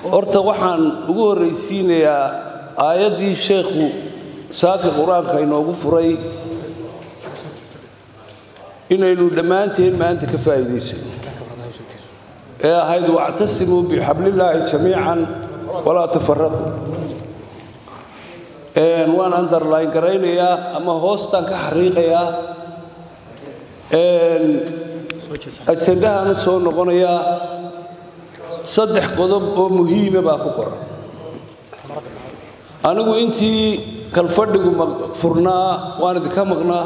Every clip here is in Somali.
horta waxaan ugu horraysiinayaa aayaddii sheekhu saaka qur-aanka inoogu furay inaynu dhammaanteen maanta ka faa'iidaysan ee ahayd wactasimuu bixablillaahi jamiican walaa tafaraqu waan underline garaynayaa ama hoostaan ka xariiqayaa ajendahaan u soo noqonayaa saddex qodob oo muhiima baa ku qoran anigu intii kalfadhigu furnaa waan idinka maqnaa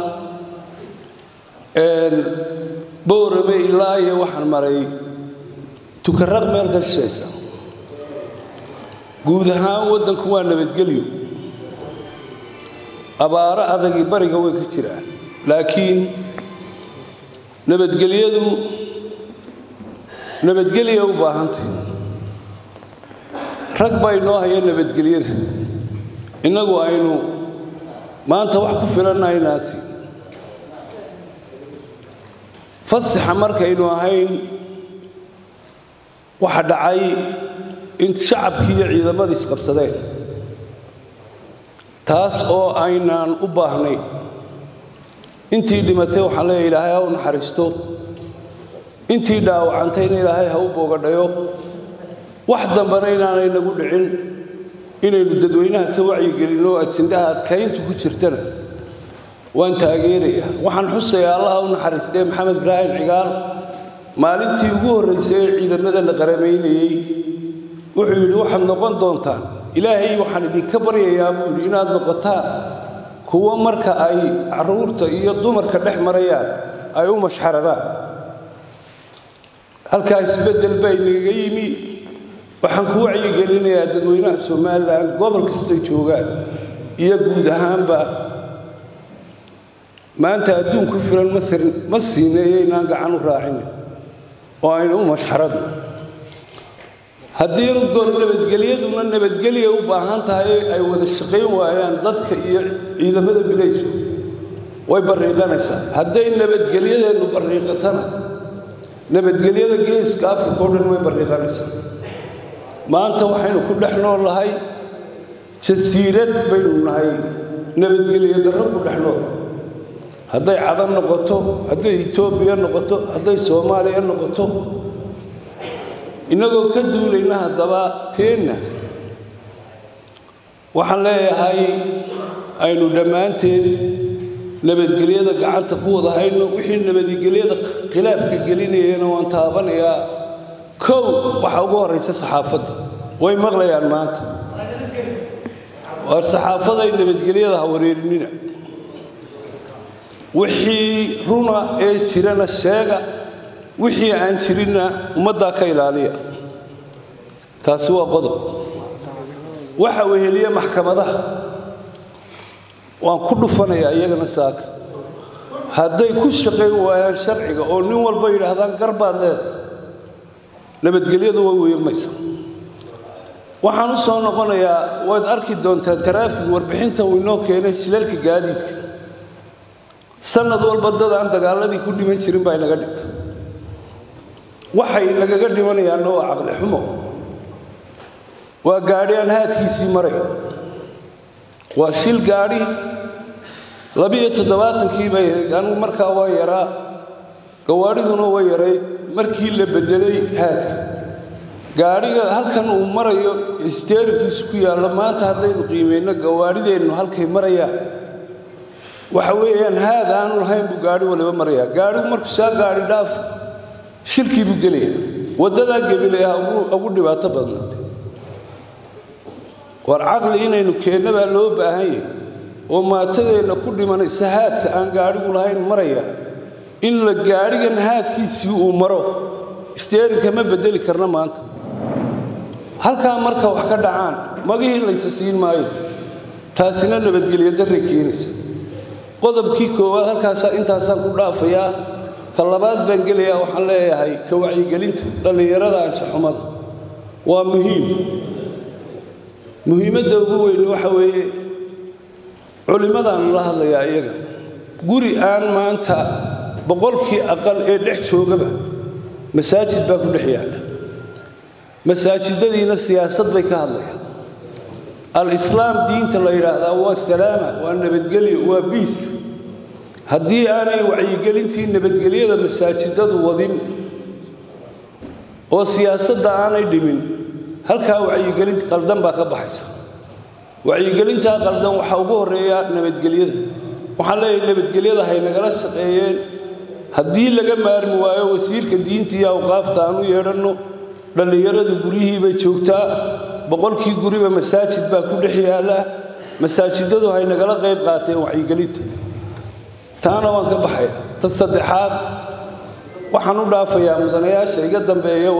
boorame ilaa iyo waxaan maray tukaraq meel ka shishaysa guud ahaan waddanku waa nabadgelyo abaaro adagii bariga way ka jiraan laakiin nabadgelyadu nabadgelya u baahantay rag baa inoo haya nabadgelyada innagu aynu maanta wax ku filannaynaasi fasaxa markaynu ahayn waxa dhacay in shacabkii iyo ciidamadii isqabsadeen taas oo aynaan u baahnayn intii dhimatay waxaan leeya ilaahay ha u naxariisto intii dhaawacantayna ilaahay ha u boogadhayo wax dambana inaanay nagu dhicin inaynu dadweynaha ka wacyigelinno ajindhaha adkayntu ku jirtana waan taageerayaa waxaan xusayaa allah u naxariistee maxamed ibraahim cigaal maalintii ugu horraysay ee ciidamada la qaramaynayey wuxuu yidhi waxaad noqon doontaan ilaahay waxaan idinka baryayaa buu yidhi inaad noqotaan kuwo marka ay carruurta iyo dumarka dhex marayaan ay u mashxaradaan halkaa isbeddel baa inagaga yimi waxaan ku wacyigelinayaa dadweynaha somalilan gobol kastay joogaan iyo guud ahaanba maanta adduun ku filan ma siineeyo inaan gacan u raacin oo aynu u mashxarado haddii goor nabadgelyaduna nabadgelya u baahan tahay ay wada shaqayn waayaan dadka iyo ciidamada bilayska way barriiqanaysaa hadday nabadgelyadeennu barriiqatana nabadgelyada geeska africa o dhan way barriiqanaysaa maanta waxaynu ku dhex nool nahay jasiirad baynu nahay nabadgelyo darro ku dhex nool hadday cadan noqoto hadday etoobiya noqoto hadday soomaaliya noqoto innagoo ka duulayna haddaba teenna waxaan leeyahay aynu dhammaanteen nabadgelyada gacanta ku wada hayno wixii nabadgelyada khilaafka gelinayana waan taabanayaa kow waxaa ugu horraysa saxaafadda way maqlayaan maanta waar saxaafaday nabadgelyada ha wareerinina wixii runa ee jirana sheega wixii aan jirinna ummaddaa ka ilaaliya taasi waa qodob waxa weheliya maxkamadaha waan ku dhufanayaa iyagana saaka hadday ku shaqayn waayaan sharciga oo nin walba yidhaahdaan garbaad leedahay nabadgelyadu way weegmaysa waxaan u soo noqonayaa waad arki doontaa taraafig warbixinta uu inoo keenay shilalka gaadiidka sanad walba dad aan dagaaladii ku dhiman jirin baa inaga dhigta waxay nagaga dhimanayaanna waa caqli xumo waa gaadhi aan haadkiisii maray waa shil gaadhi labiyo toddobaatankii bay ahayd anigu markaa waa yaraa gawaadhiduna way yarayd markii la beddelay haadka gaadhiga halkan uu marayo isteerikiisu ku yaallo maanta haddaynu qiimayno gawaadhideennu halkay marayaan waxa weeyaan haad aanu lahayn buu gaadhi waliba marayaa gaadhigu markuu saa gaadhi dhaaf shilkii buu gelaya waddadaa gebilay ha ugu dhibaato badnaatay war caqli inaynu keenna baa loo baahan yahay oo maatadeenna ku dhimanaysa haadka aan gaadhigu lahayn maraya in la gaadhigan haadkiisii uu maro isteerinka ma beddeli karna maanta halkaa marka wax ka dhacaan magihii laysa siin maayo taasina nabadgelyo darray keenaysa qodobkii koowaad halkaasaa intaasaan ku dhaafayaa ka labaad baan gelayaa waxaan leeyahay ka wacyigelinta dhallinyarada anshaxumada waa muhiim muhiimadda ugu weyn waxa weeye culimmadaan la hadlayaa iyaga guri aan maanta boqolkii aqal ee dhex joogaba masaajid baa ku dhex yaalla masaajidadiina siyaasad bay ka hadlayaan al-islaam diinta la yidhaahdaa waa salaama waa nabadgelyo waa biis haddii aanay wacyigelintii nabadgelyada masaajidadu wadin oo siyaasadda aanay dhimin halkaa wacyigelin qaldan baa ka baxaysa wacyigelintaa qaldan waxaa ugu horreeya nabadgelyada waxaan leeyahay nabadgelyada hay nagala shaqeeyeen haddii laga maarmi waayo wasiirka diinta iyo awqaafta aan u yeedhanno dhallinyaradu guryihii bay joogtaa boqolkii guriba masaajid baa ku dhex yaalla masaajidadu hay nagala qayb qaateen wacyigelinta taana waan ka baxaya ta saddexaad waxaan u dhaafayaa mudanayaasha iga dambeeya